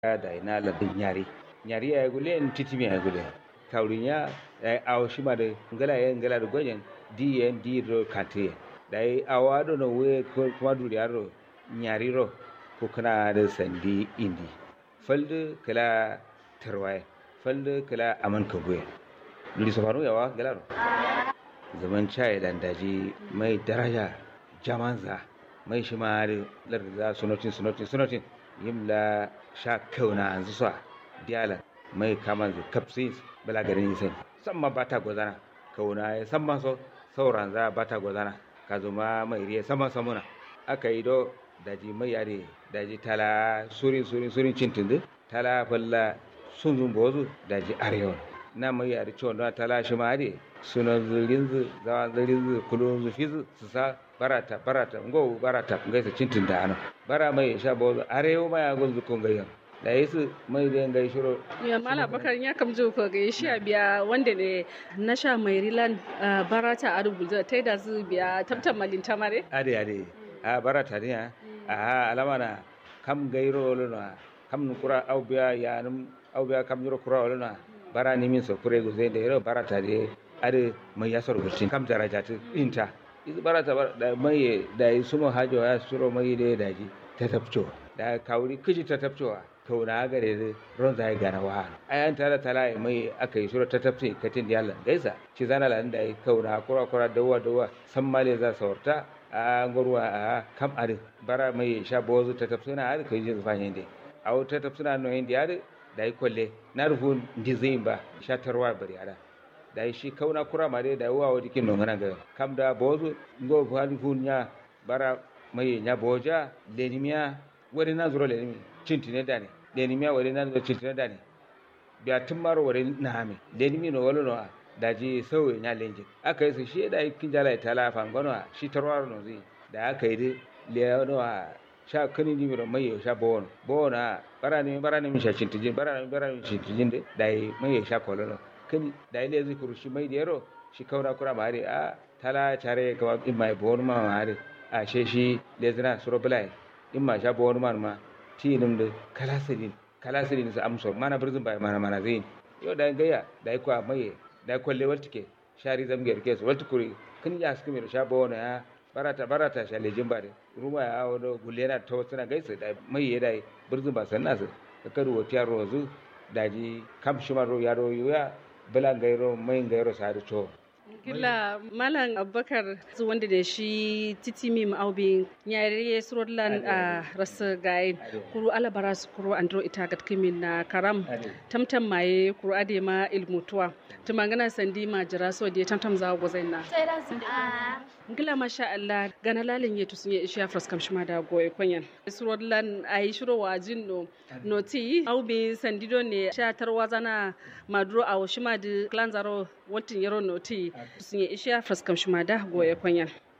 da ina ladin nyari nyari ya gule en titimi ya gule kawrinya ay aw shima de ngala ye ngala do gojen di en di ro kante dai awado no we ko kuma duri aro nyari ro ko kana da sandi indi falde kala tarwaye falde kala aman ka goye duri safaro yawa ngala ro zaman chai dan daji mai daraja jamanza mai shi ma larda sunotin sunotin sunotin yimla sha kauna an zuwa diala mai kaman zu kapsis bala garin sai samma bata gozana kauna ya samma so sauran za bata gozana ka zuma mai riya sama samuna aka yi do daji mai yare daji tala surin surin surin cintin tala falla sun zun bozu daji arewa na mai yare ciwon don tala shi ma ade sunan zirin zu zawa zirin zu kulun zu fizu su sa barata barata ngo barata ngaisa cintin da ana bara mai sha bozu arewa mai agun zu kun gayyan da yesu mai da ngai shiro ya mala bakar ya kam jo ko ga shi biya wanda ne na sha mai rilan barata a rubuta ta da zu biya tabtan malin tamare ade ade a barata ne a alama na kam gairo lona kam kura au biya ya num au biya kam yoro kura lona bara ni min so kure go zai da yoro barata de ade mai yasor gurtin kam daraja ta inta izu barata da mai da suma hajo ya suro mai da daji ta tafco da kawuri kiji ta tafcowa kauna gare da ron zai gana wa ayan tara tala mai aka yi sura ta tafsi katin da yallan gaisa ci zana lan da yi kauna kura kura dawa dawa san male za saurta a ngorwa a kam ade bara mai sha bozu ta tafsi na ade kai jin fanye de a ta tafsi na no hindi ade da yi kolle na rufu ndi zai ba sha tarwa bari ada da yi shi kauna kura ma dai da yi wa dikin no ngana ga kam da bozu ngo hali nya bara mai nya boja lenimiya wani na zuro lenimi cintine dane lenimiya wani na zuro cintine dane biya tun maro wani na hame lenimi no wani no daji sauye nya lenjin aka yi su shi da kin jala ta la fangono shi tarwaro no zi da aka yi dai leono a sha kani ni miro mai sha bono bono bara ni bara ni sha cintijin bara ni bara ni cintijin de dai mai sha kolono kani dai le zi kuru shi mai dero shi kaura kura mare a tala chare ka in mai bono ma mare a she shi lezina suro bulai in ma sha bawar man ma ti nim da kalasirin kalasirin su amso mana birzin bai mana mana zai yau da gaya da kwa mai da kwalle wal tike shari zamgiyar ke su wal tukuri kin ya su kuma sha bawar ya barata barata sha lejin ba ruma ya wado gulena ta wasu na gaisa da mai ya dai birzin ba sanna su ka karu wa tiyar rozu daji kam shimar ya ro ya bulan gairo mai gairo sa da to Gila Malam Abubakar su wanda da shi titimi ma'aubi yare surullan a rasa gaye kuru alabara su kuru andro ita gat kimin na karam tamtam maye kuru ade ma ilmutuwa tumangana sandi ma jira so da tamtam za go zaina Gila masha Allah gana lalin yetu sun yi ishiya fraskam shima da goye kwanyan surullan ayi shiro wajin no noti aubi sandido ne sha tarwa zana maduro a shima da klanzaro wantin yaro noti sun yi ishiya fraskam shima da goye kwanyan